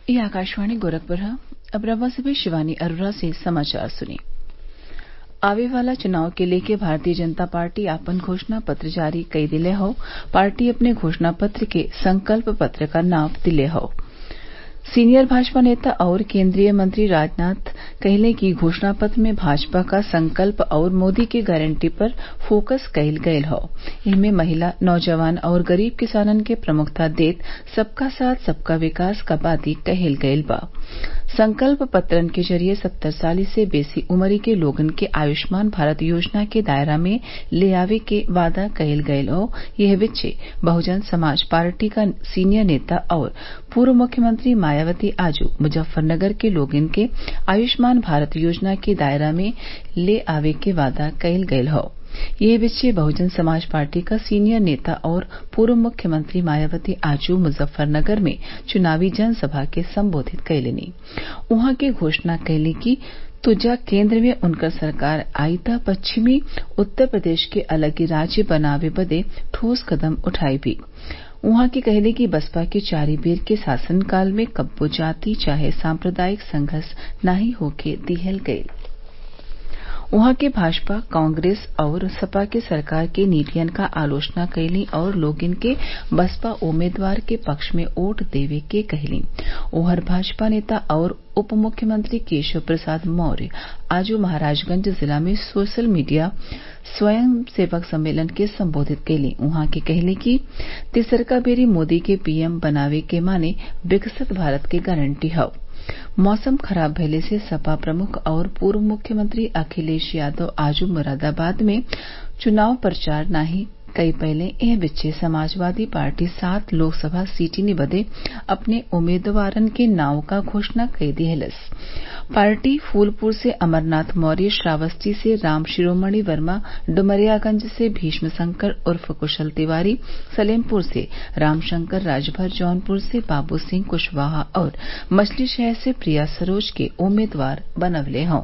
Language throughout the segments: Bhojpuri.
ये आकाशवाणी गोरखपुर है अब रवा से भी शिवानी अरोरा से समाचार सुनिए आवे वाला चुनाव के लेके भारतीय जनता पार्टी आपन घोषणा पत्र जारी कई दिले हौ पार्टी अपने घोषणा पत्र के संकल्प पत्र का नाव दिले हौ सीनियर भाजपा नेता और केन्द्रीय मंत्री राजनाथ कहले कि घोषणा पत्र में भाजपा का संकल्प और मोदी के गारंटी पर फोकस कईल गयल हौ इनमें महिला नौजवान और गरीब किसानन के प्रमुखता देत सबका साथ सबका विकास क बाती कहल गयल बा संकल्प पत्रन के जरिये सत्तर साल से बेसी उमरी के लोगन के आयुष्मान भारत योजना के दायरा में ले आवे के वादा कईल गयल हौ यह बिच्चे बहुजन समाज पार्टी क सीनियर नेता और पूर्व मुख्यमंत्री मायावती आज मुजफ्फरनगर के लोगन के आयुष्मान भारत योजना के दायरा में ले आवे के वादा कईल गयल हौ यह बिच्चे बहुजन समाज पार्टी क सीनियर नेता और पूर्व मुख्यमंत्री मायावती आज मुजफ्फरनगर में चुनावी जनसभा के संबोधित कइलनी उहाँ के घोषणा कइली कि तुजा केन्द्र में उनकर सरकार आई त पश्चिमी उत्तर प्रदेश के अलग राज्य बनावे बदे ठोस कदम उठाई भी उहाँ के कहले कि बसपा के चारि बेर के शासनकाल में कब्बो जाति चाहे सांप्रदायिक संघर्ष नाही होखे दिहल गईल उहाँ के भाजपा कांग्रेस और सपा के सरकार के नीतियन क आलोचना कइली और लोगन के बसपा उम्मीदवार के पक्ष में वोट देवे के कहली ओहर भाजपा नेता और उप मुख्यमंत्री केशव प्रसाद मौर्य आज महाराजगंज जिला में सोशल मीडिया स्वयं सेवक सम्मेलन के संबोधित कइली उहाँ के कहले कि तिसरका बेरी मोदी के पीएम बनावे के माने विकसित भारत के गारंटी हौ मौसम खराब भइले से सपा प्रमुख और पूर्व मुख्यमंत्री अखिलेश यादव आज मुरादाबाद में चुनाव प्रचार नाही कई पहले एह बिच्चे समाजवादी पार्टी सात लोकसभा सीटिनी बदे अपने उम्मीदवारन के नाव क घोषणा कई दिहलस पार्टी फूलपुर से अमरनाथ मौर्य श्रावस्ती से राम शिरोमणि वर्मा डुमरियागंज से भीष्म शंकर उर्फ कुशल तिवारी सलेमपुर से रामशंकर राजभर जौनपुर से बाबू सिंह कुशवाहा और मछलीशहर से प्रिया सरोज के उम्मीदवार बनवले हौ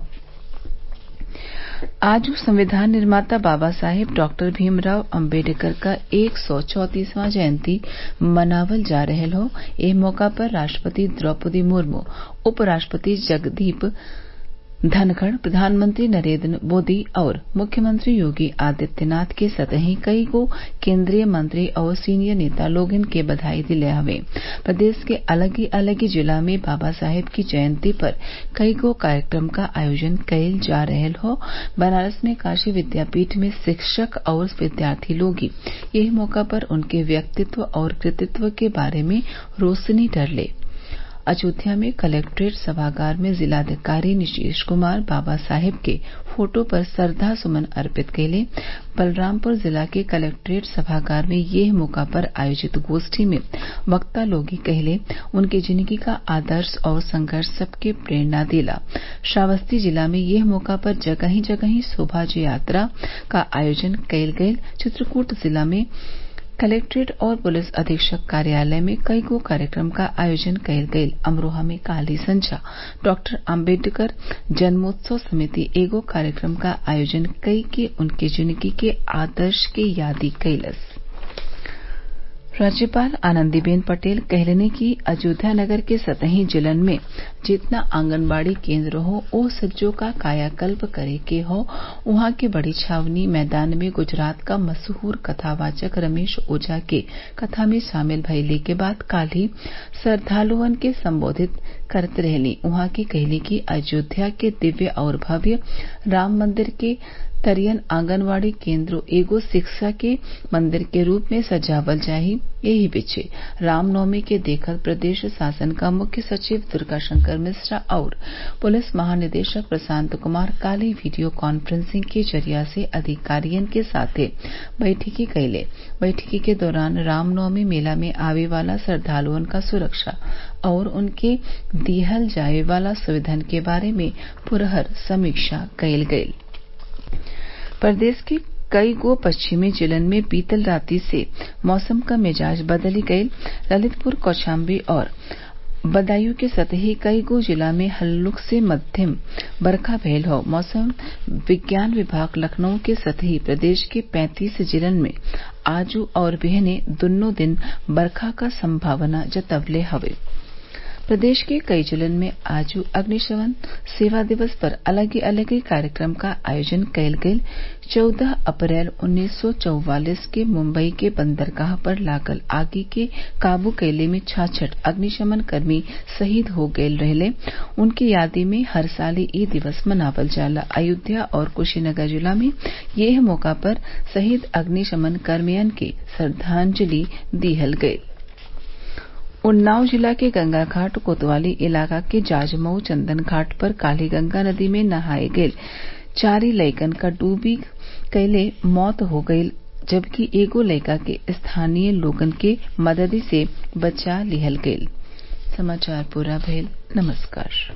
आज संविधान निर्माता बाबा साहेब डॉक्टर भीमराव अम्बेडकर क एक सौ चौतीसवां जयंती मनावल जा रहल हौ एह मौका पर राष्ट्रपति द्रौपदी मुर्मू उपराष्ट्रपति जगदीप धनखड़ प्रधानमंत्री नरेंद्र मोदी और मुख्यमंत्री योगी आदित्यनाथ के सतही कई गो केन्द्रीय मंत्री और सीनियर नेता लोगन के बधाई दिले हवे प्रदेश के अलग अलग जिला में बाबा साहेब की जयंती पर कई गो कार्यक्रम क आयोजन कइल जा रहल हौ बनारस में काशी विद्यापीठ में शिक्षक और विद्यार्थी लोग यही मौका पर उनके व्यक्तित्व और कृतित्व के बारे में रोशनी डरले अयोध्या में कलेक्ट्रेट सभागार में जिलाधिकारी नीतीश कुमार बाबा साहेब के फोटो पर श्रद्धा सुमन अर्पित कइले बलरामपुर जिला के कलेक्ट्रेट सभागार में येह मौका पर आयोजित गोष्ठी में वक्ता लोग कहले उनके जिंदगी का आदर्श और संघर्ष सबके प्रेरणा देला श्रावस्ती जिला में येह मौका पर जगही जगही शोभा यात्रा का आयोजन कइल गइल चित्रकूट जिला में कलेक्ट्रेट और पुलिस अधीक्षक कार्यालय में कई गो कार्यक्रम का आयोजन कइल गइल अमरोहा में काल्हि संझा डॉक्टर आम्बेडकर जन्मोत्सव समिति एगो कार्यक्रम का आयोजन कई के उनके जिंदगी के आदर्श के यादी कइलस राज्यपाल आनंदीबेन पटेल कहलनी कि अयोध्या नगर के सतही जिलन में जितना आंगनबाड़ी केन्द्र हो ओ सज्जो का कायाकल्प करे के हो उहाँ के बड़ी छावनी मैदान में गुजरात का मशहूर कथावाचक रमेश ओझा के कथा में शामिल भइले के बाद काल्हि श्रद्वालुअन के संबोधित करत रहली उहाँ के कहली कि अयोध्या के दिव्य और भव्य राम मंदिर के तरियन आंगनबाड़ी केन्द्र एगो शिक्षा के मंदिर के रूप में सजावल जाही यही बीचे रामनवमी के देखत प्रदेश शासन का मुख्य सचिव दुर्गाशंकर मिश्रा और पुलिस महानिदेशक प्रशांत कुमार काल्हि वीडियो कॉन्फ्रेंसिंग के जरिया से अधिकारियन के साथे बैठकी कइले बैठकी के दौरान रामनवमी मेला में आवे वाला श्रद्वालुअन क सुरक्षा और उनके दिहल जाये वाला सुविधन के बारे में पुरहर समीक्षा कइल गइल प्रदेश के कई गो पश्चिमी जिलन में बीतल राती से मौसम क मिजाज बदली गइल ललितपुर कौशाम्बी और बदायूं के सतही कई गो जिला में हल्लुक से मध्यम बरखा भयल हौ मौसम विज्ञान विभाग लखनऊ के सतही प्रदेश के पैंतीस जिलन में आजू और बिहने दुन्नो दिन बरखा क संभावना जतवले हवे प्रदेश के कई जिलन में आज अग्निशमन सेवा दिवस पर अलगे अलगे कार्यक्रम का आयोजन कयल गेल चौदह अप्रैल उन्नीस सौ चौवालीस के मुंबई के बंदरगाह पर लागल आगि के काबू कइले में छाछठ अग्निशमन कर्मी शहीद हो गयल रहले उनकी याद में हर साल इ दिवस मनावल जाला अयोध्या और कुशीनगर जिला में एह मौका पर शहीद अग्निशमन कर्मियन के श्रद्वांजलि दिहल गयल उन्नाव जिला के गंगाघाट कोतवाली इलाका के जाजमऊ चंदन घाट पर काल्हि गंगा नदी में नहाए गयल चारि लइकन क डूबी गइले मौत हो गईल जबकि एगो लइका के स्थानीय लोगन के मदद से बचा लिहल गईल